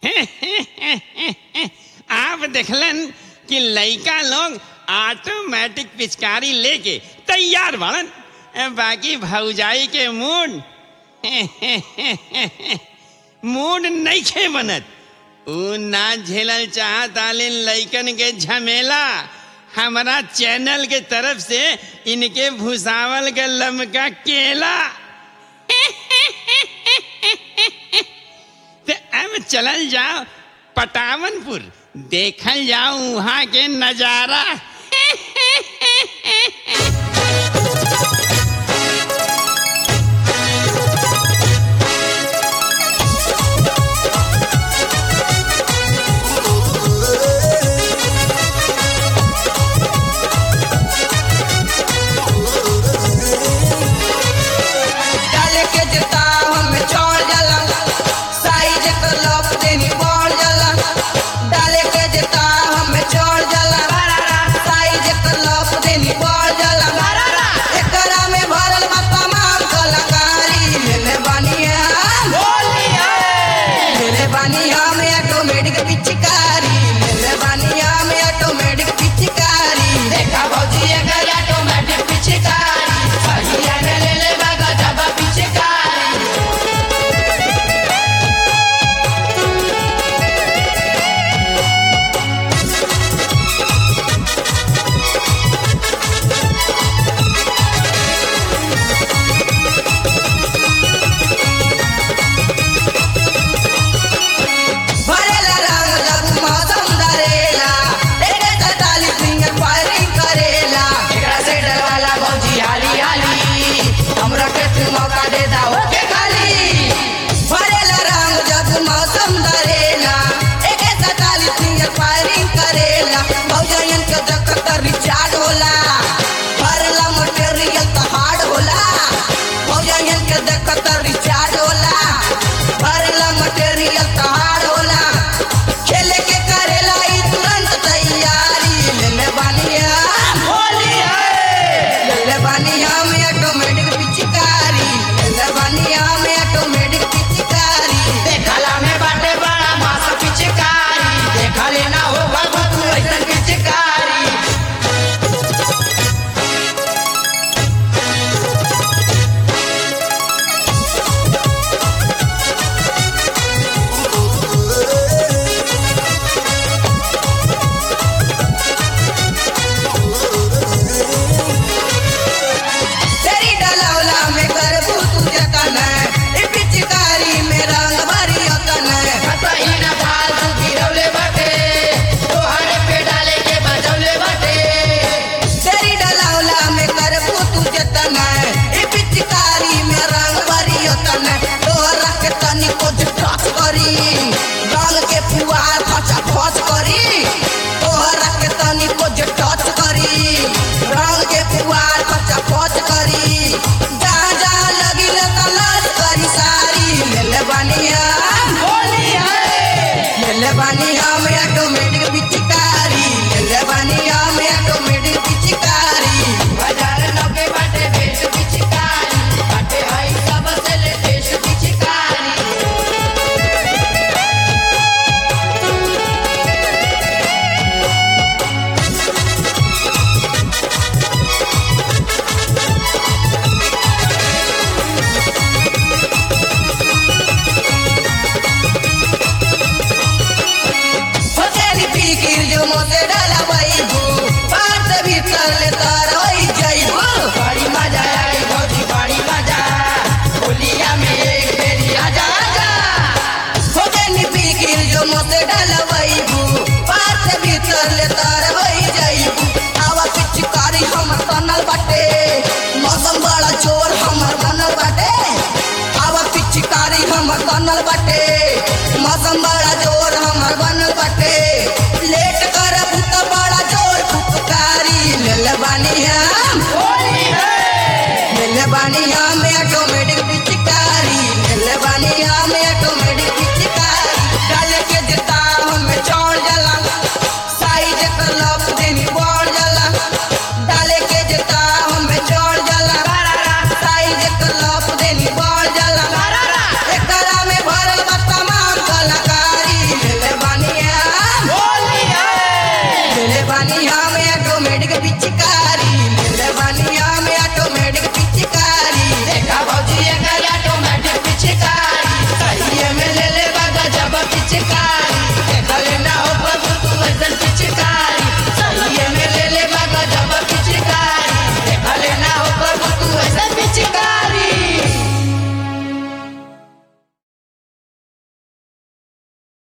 आप देखलन कि लइका लोग ऑटोमेटिक पिचकारी लेके तैयार बनन बाकी भौजाई के मूड मूड नइखे बनत ऊ ना झेलल चाहत आले लइकन के झमेला हमारा चैनल के तरफ से इनके भुसावल के लमका केला ते अब चलल जाओ पटावनपुर देखल जाओ वहाँ के नजारा डाले के जता हम छोड़ जाला साइज कर लप देनी पड़ जाला डाले के जता हम छोड़ जाला साइज कर लप देनी पड़ जाला एकरा में भरल बा तमाम कलाकारी लेले बानी हम लेले बानी हम ऑटोमेटिक पिचकारी लेले बानी हम ऑटोमेटिक पिचकारी देखा भौजी एकर ऑटोमेटिक पिचकारी सहिया में ले ले बागा जबा पिचकारी भरेला रंग जब मौसम धरेला एके सैतालीस फिंगर फायरिंग करेला एकरा से डरवाला भौजी हाली हाली हमरा के तू मौका दे दा ओके खाली भरेला रंग जब मौसम धरेला एके सैतालीस फिंगर फायरिंग करेला भौजयन के देखत रिचार्ज होला भरेला मटेरियल तो हार्ड होला भौजयन के देखत रिचार्ज होला भरेला मटेरियल तो हार्ड होला खेले के करेला ई तुरंत तैयारी लेले बानिया लेले बानिया में ऑटोमेटिक पिचकारी लेले बानिया में ऑटोमेटिक पिचकारी देखला में बाटे बड़ा मास पिचकारी देखले ना होगा तू ऐसन पिचकारी तेरी डलौला में करबू तू जतन ई पिचकारी में रंग भरी अतन कतई न फालतू गिरौले बाटे तोहरे पे डाले के बजौले बाटे तेरी डलौला में करबू तू जतन ई पिचकारी में रंग भरी अतन तोहरा के तनी को टच करी रंग के फुहार फचा फच करी तोहरा के तनी को टच करी रंग के फुहार फचा फच करी जहाँ जहाँ लगी ले तलाश करी सारी लेले बानिया लेले बानिया में ऑटोमेटिक पिचकारी लेले बानिया में ऑटोमेटिक पिचकारी बाजार नौके बाटे बेच पिचकारी बाटे हई सब से ले देश पिचकारी होतेली फिकिर जो मोते डाला बैबू पार से भीतर ले तार होई जाइबू बड़ी मजा आई भौजी बड़ी मजा होलिया में एक बेरी आजा आजा होतेली फिकिर जो मोते डाला बैबू पार से भीतर ले तार होई जाइबू आवा पिचकारी हमर तनल बाटे मौसम बड़ा जोर हमर बनल बाटे आवा पिचकारी हमर बनल बाटे मौसम बड़ा जोर हमर बनल बाटे लेट करब त बड़ा जोर फुफकारी लेले बानी हम लेले बानी हम ऑटोमेटिक पिचकारी लेले बानी हम ऑटोमेटिक पिचकारी डाले के जता हम चौड़ जाला साइज कर लप देनी पड़ जाला डाले के जता हम चौड़ जाला साइज कर लप देनी पड़ जाला एकरा में भरल बा तमाम कलाकारी पिचकारी